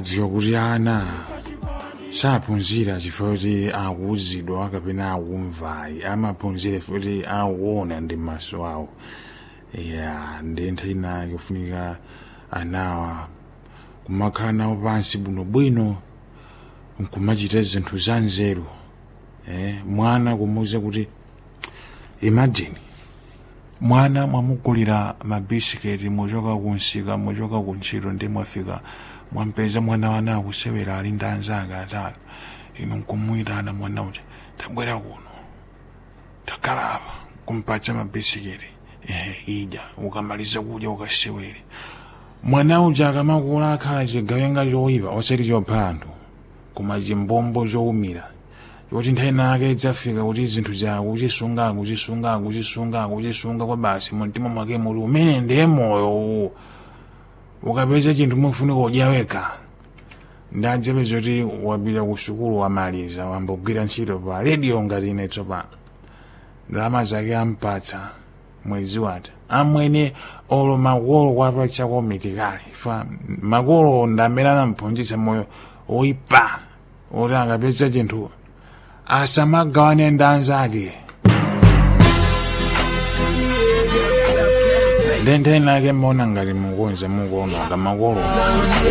dziwa kuti ana saphunzira chifukwa kuti akuwuzidwa kapena akumvayi amaphunzira futi akuona ndi maso awo ya ndi nthawi ina yofunika anawa kumakhala nawo pansi bwinobwino nkumachita zinthu za nzeru eh, mwana kumuwuza kuti imagine mwana mwamugulira mabisiketi muchoka kunsika muchoka kuntchito ndi mwafika mwampeza mwana wana akusewera ali ndi anzake atatu inu nkumuyitana mwana uja tabwera kuno takhala apa kumpatsa mabisiketi ehe idya ukamaliza kudya ukasewere mwana uja akamakula akhala chigawenga choyipa osati chopha anthu koma chimbombo chowumira kuti nthawi nake idzafika kuti zinthu zawo kuchisunga kuchisunga kuchisunga kuchisunga kwa basi mumtima mwake muli umene ndiye moyo ukapeza chinthu mufunika udya wekha ndadzapeza kuti wapita ku sukulu wamaliza wambogwira ntchito pa redio ngati ine tsopano ndalama zake ampatsa mwezi wata amwene olo makolo kwapatsa komitikali fa makolo ndamene anamphunzitsa moyo oyipa oti akapeza chinthu asamagawane ndi anzake ndi nthawi nake mmaona ngati mukonza mukuononga makolo